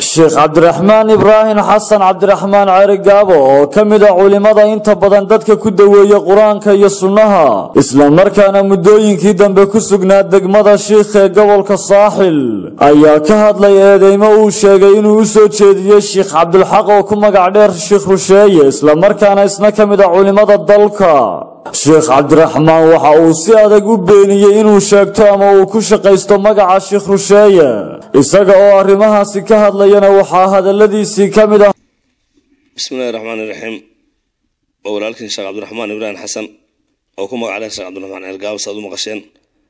sheekh cabdiraxmaan ibraahim xasan cabdiraxmaan ceri gaabo oo ka mid a culimmada inta badan dadka ku daweeya qur-aanka iyo sunnaha islamarkaana muddooyinkii dambe ku sugnaa degmada shiikh ee gobolka saaxil ayaa ka hadlay eedeymo uu sheegay inuu u soo jeediyey sheikh cabdulxaq oo ku magac dheer sheikh rusheeye islamarkaana isna ka mid a culimmada dalka sheekh cabdiraxmaan waxa uu si adag u beeniyey inuu sheegto ama uu ku shaqaysto magaca sheikh rusheeye isaga oo arrimahaasi ka hadlayana waxaa hadalladiisii ka mid ah bismillahi raxmaan iraxiim waa walaalkiin sheekh cabdiraxmaan ibraahim xasan oo ku magac dheer sheekh cabdiraxmaan ceergaabo saad u maqasheen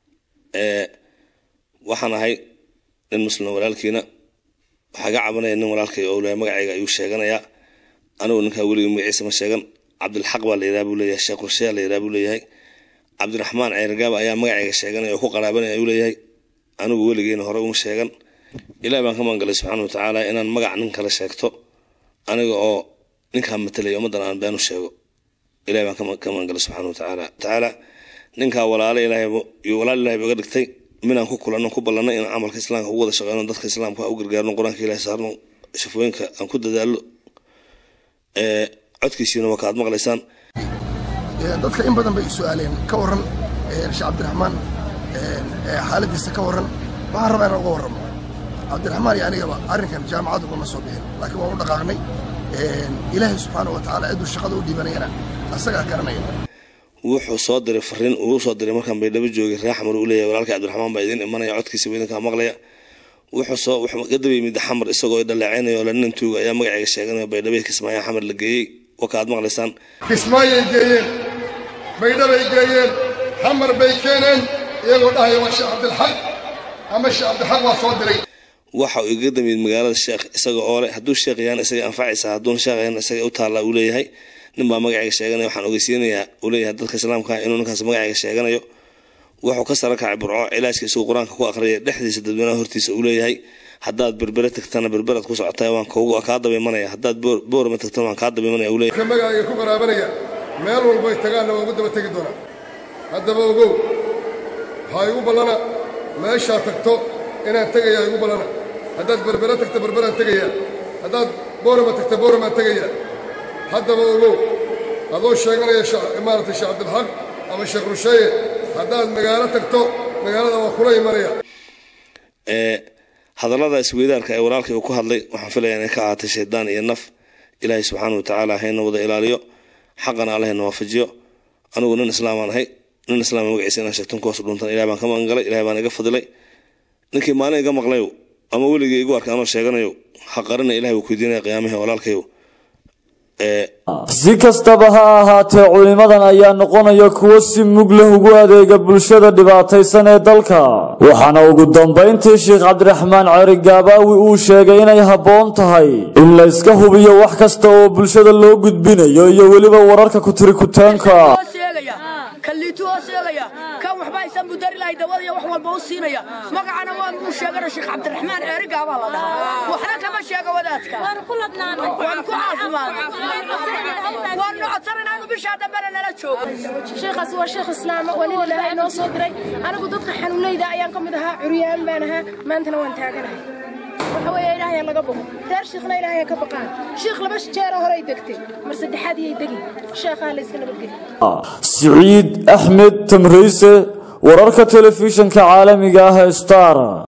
waxaan ahay nin muslima walaalkiina waxaa ga cabanaya nin walaalkay oo leeyahay magacayga ayuu sheeganayaa anigu ninkaa weligii magaciisa ma sheegan cabdilxaq baa la yidhaha buu leeyahay sheekh rusheya la yidhaha buu leeyahay cabdiraxmaan ceergaaba ayaa magacayga sheeganaya oo ku qaraabanaya ayuu leeyahay anigu weligeena hore uma sheegan ilaah baan ka maangalay subxaana watacaala inaan magac nin kale sheegto aniga oo ninkaa matalaya ummaddan aan beenu sheego ilaah baan ka maangalay subxaana watacaala tacaala ninkaa walaale ilaahay walaal ilahay iga dhigtay minaan ku kulanno ku ballanno inaan camalka islaamka ugu wada shaqeyno dadka islaamka u gargaarno qur-aanka ilahay saarno shafooyinka aan ku dadaallo codkiisiina waa ka aad maqlaysaan dadka in badan bay su-aaleen ka waran sheekh cabdiraxmaan xaaladiisa ka waran waxaan rabaa inaan uga warramo cabdiraxmaan iyo anigaba arrinkan jaamacad ugama soo bixin laakiin waan u dhaqaaqnay ilaahay subxaana wa tacaala ciduu shaqada u dhiibanayana asagaa garanaya wuxuu soo diray fariin uu soo diray markaan baydhabo joogay reer xamar uu leeyahay walaalkii cabdiraxmaan baa idiin imanaya codkiisa idinkaa maqlaya wuxuu soo wuxuu gadaba yimid xamar isagoo dhaleecaynayo oo lanin tuuga ayaa magacayga sheeganayo baydhabay kismaayaa xamar la geeyey waka aad maqlaysaan kismaayay geeyeen baydhabay geeyeen xamar bay keeneen iyagoo dhahaya waa sheekh cabdilxaq ama sheekh cabdilxaq waa soo diray waxa uu iga damid magaalada sheekh isaga oo leh hadduu sheekh yahan isaga anfacaysa hadduuna sheekh yahan isaga u taallaa uu leeyahay nin baa magacayga sheeganaya waxaan ogeysiinayaa uu leeyahay dadka islaamka inuu ninkaas magacayga sheeganayo wuxuu ka sara kacay burco cilaajka isagoo qur-aanka ku aqriyay dhexdiisa dadweynaha hortiisa uu leeyahay haddaad berbere tagtana berberaad ku socotaa waan kaa dabaymanaya haddaad boorama tagtana waan kaa dabaymanaya uu leeyahay magacayga ku qaraabanaya meel walbay tagaanna waa ugu daba tegi doonaa haddaba ogow waxaa igu ballana meeshaa tagto inaan tegayaa igu ballana haddaad berbere tagto berberaan tegayaa haddaad boorama tagto booramaan tegayaa haddaba ogow adoo sheeganaya maaragtay sheekh cabdilxaq ama sheekh rusheeye haddaad magaalo tagto magaalada waa kula imanaya hadallada isweydaarka ee walaalkay uu ku hadlay waxaan filayaa inay ka ahaatay shaydaan iyo naf ilaahay subxaana wa tacaala hayna wada ilaaliyo xaqana allahayna waafajiyo anigu nin islaamaan ahay nin islaam magaciisa inaan sheegton kuhoos dhuntan ilahay baan ka magangalay ilahay baan iga fadilay ninkii maalin iga maqlayo ama weligii igu arkay anoo sheeganayo ha qarina ilahay wuu kuydiinaya qiyaamihii walaalkayo si kastaba ha ahaatee culimmadan ayaa noqonaya kuwo si mug leh ugu adeega bulshada dhibaataysan ee dalka waxaana ugu dambayntii sheekh cabdiraxmaan ceri gaabaawi uu sheegay inay habboon tahay in la iska hubiyo wax kasta oo bulshada loo gudbinayo iyo weliba wararka kutirikuteenka kalliitu oo sheegaya kan waxba aysan budari lahay dawada iyo wax walba u siinaya magacana waa muu sheegana sheekh cabdiraxmaan ceerigaabaa la dhahaa waxna kama sheega wadaadka waan ku caafimaad waan nocodsan inaanu bishaa dambena nala joogo sheekhaas waa sheekh islaama waa nin ilaahay noo soo diray anigu dadka xanuunayda ayaan ka mid ahaa curyaan baan ahaa maantana waan taaganahay waxa weeye ilaahay laga boqo reer shiikhna ilaahay ka baqaan shiikh laba jeer horay degtay mar saddexaad iyay degi sheekhaha la iska nabadgeli siciid axmed tamriise wararka telefishinka caalamiga ah ee star